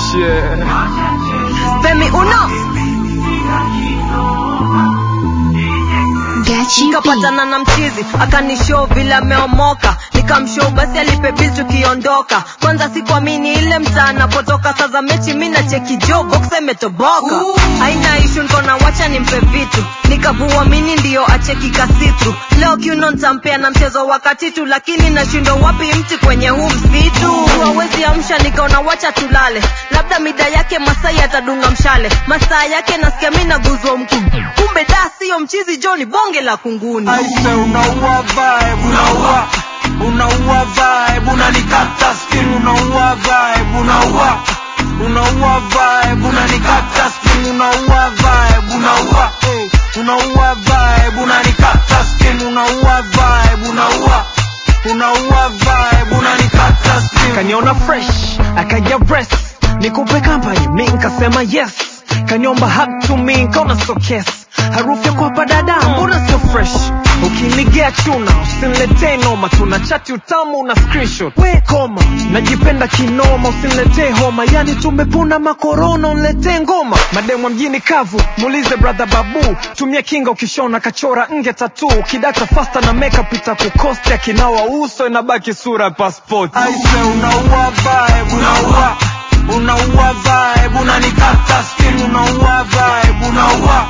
shit. Femi uno Gachi B. nikapatana na mchizi akanishow vile ameomoka nikamshow basi alipe bill tukiondoka kwanza sikuamini ile mtaa napotoka sasa mechi mi na cheki jo box imetoboka haina ishu nkona wacha nimpe vitu nikavuamini ndiyo acheki kasitru leo kiuno ntampea na mchezo wakati tu lakini nashindwa wapi mti kwenye huu msitu hawezi amsha nikaona wacha tulale labda mida yake masai atadunga mshale masaa yake nasikia mi naguzwa mkuu kumbe da siyo mchizi joni bonge la kunguni aise unaua vibe unaua unaua vibe unanikata skin unaua vibe unaua unaua vibe unanikata skin unaua vibe unaua eh, unaua vibe unanikata skin unaua vibe unaua unaua vibe unanikata skin kaniona fresh akaja rest nikupe company mi nkasema yes kaniomba hug to me nkaona so kes harufu ya kwapa dada mbona sio fresh ukinigea chuna usiniletee noma tuna chati utamu na screenshot we koma najipenda kinoma usiniletee homa yani tumepuna makorona uniletee ngoma mademwa mjini kavu muulize brother babu tumia kinga ukishona kachora nge tatu kidata fasta na makeup itakukosti akinawa uso inabaki sura ya passport aise unaua vibe unaua unaua vibe unanikata skin unaua vibe unaua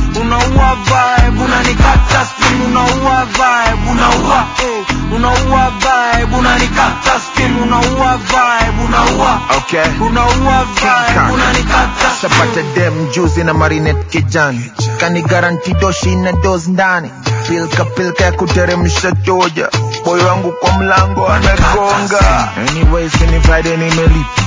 unaua vibe unanikata skin unaua vibe unaua eh, unaua vibe unanikata skin unaua vibe unaua Okay. unaua vibe Kaka. unanikata Sapata dem juzi na marinet kijani kani garanti doshi na dos ndani pilka pilka ya kuteremsha toja boyo wangu kwa mlango anagonga anyways ni friday nimelipa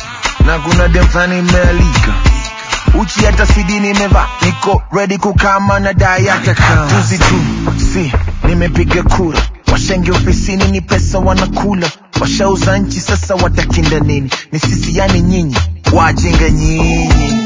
na kuna dem flani imealika uchi hata sidi nimeva niko ready kukama na dai hata kama juzi tu si nimepiga kura washenge ofisini ni pesa wanakula washauza nchi sasa watakinda nini ni sisi yani nyinyi wajinga nyinyi